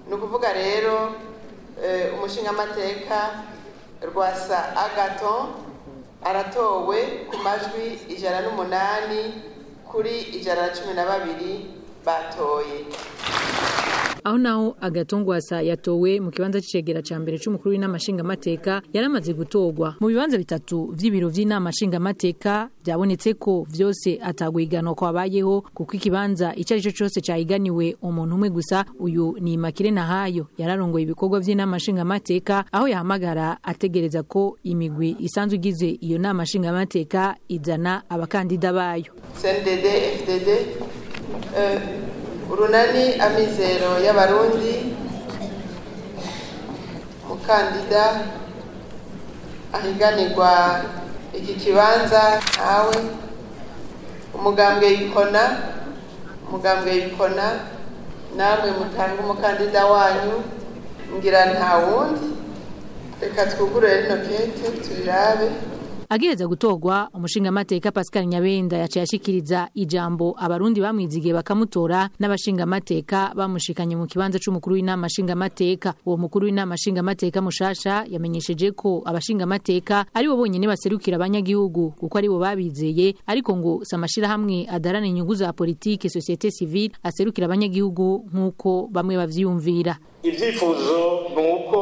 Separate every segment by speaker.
Speaker 1: ni ukuvuga rero umushingamateka rwasa agaton aratowe ku majwi ijana n'umunani kuri ijana na cumi na babiri batoye
Speaker 2: aho naho agatongwasa yatowe mu kibanza c'icegera ca mbere c'umukuru w'inama nshingamateka yaramaze gutorwa mu bibanza bitatu vy'ibiro vy'inama nshingamateka vyabonetse ko vyose atagwiganwa kwabayeho kuko ikibanza ico arico cose cahiganiwe umuntu umwe gusa uyu ni Makire Nahayo yararongoye ibikorwa vy'inama nshingamateka aho yahamagara ategereza ko imigwi isanzwe igize iyo nama nshingamateka izana abakandida bayo
Speaker 1: CNDD FDD uh, urunani amizero y'abarundi umukandida ahiganirwa iki kibanza ntawe umugambwe yikona umugambwe yikona namwe mutanga umukandida wanyu ngira nta wundi reka twugurure rino kete tubirabe
Speaker 2: agiheza gutorwa umushingamateka Pascal Nyabenda yaciye ashikiriza ijambo abarundi bamwizigiye bakamutora n'abashingamateka bamushikanye mu kibanza c'umukuru w'inama nshingamateka uwo mukuru w'inama nshingamateka mushasha yamenyesheje ko abashingamateka ari bo bonyene baserukira abanyagihugu kuko ari bo babizeye ariko ngo samashira hamwe adarana inyungu za politike societe civile aserukira abanyagihugu nk'uko bamwe bavyiyumvira
Speaker 3: ivyifuzo ni uko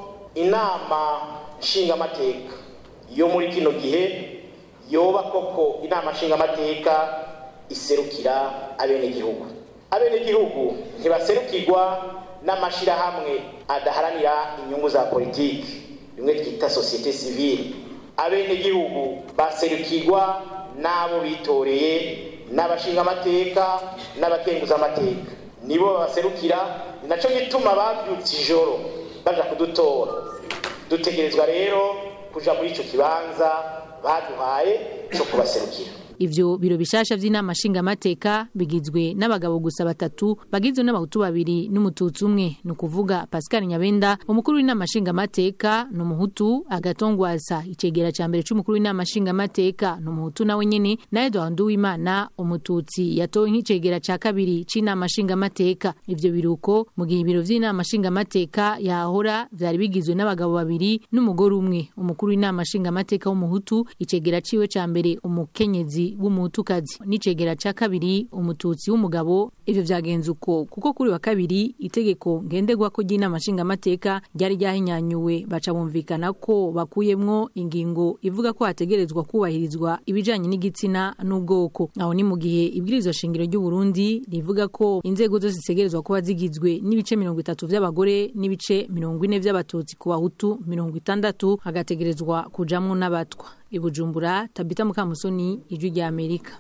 Speaker 3: inama nshingamateka yo muri kino gihe yoba koko inama nshingamateka iserukira abenegihugu abenegihugu ntibaserukirwa n'amashirahamwe adaharanira inyungu za politiki rimwe twita sosiyete sivile abenegihugu baserukirwa n'abo bitoreye n'abashingamateka n'abakenguzamateka nibo babaserukira ni naco gituma bavyutse ijoro baja kudutora dutegerezwa rero kuja muri ico kibanza baduhaye co kubaserukira
Speaker 2: ivyo biro bishasha vy'inama nshingamateka bigizwe n'abagabo gusa batatu bagizwe n'abahutu babiri n'umututsi umwe ni ukuvuga pascal nyabenda umukuru w'inama nshingamateka ni umuhutu agatongwaza icegera ca mbere c'umukuru w'inama nshingamateka ni umuhutu nawe nyene na edward nduwimana umututsi yatowe nk'icegera ca kabiri c'inama nshingamateka ivyo biruko mu gihe ibiro vy'inama nshingamateka yahora vyari bigizwe n'abagabo babiri n'umugore umwe umukuru w'inama nshingamateka w'umuhutu icegera ciwe ca mbere umukenyezi w'umutukazi n'icegera ca kabiri umututsi w'umugabo ivyo vyagenze uko kuko kuri wa kabiri itegeko ngenderwako ry'inama nshingamateka ryari ryahinyanyuwe baca bumvikana ko bakuyemwo ingingo ivuga ko hategerezwa kubahirizwa ibijanye n'igitsina n'ubwoko aho ni mu gihe ibwirizwa shingiro ry'u Burundi rivuga ko inzego zose zitegerezwa kuba zigizwe n'ibice mirongo itatu vy'abagore n'ibice mirongo ine vy'abatutsi ku bahutu mirongo itandatu hagategerezwa kujamwo n'abatwa ibujumbura tabita mukamusoni ijwi rya amerika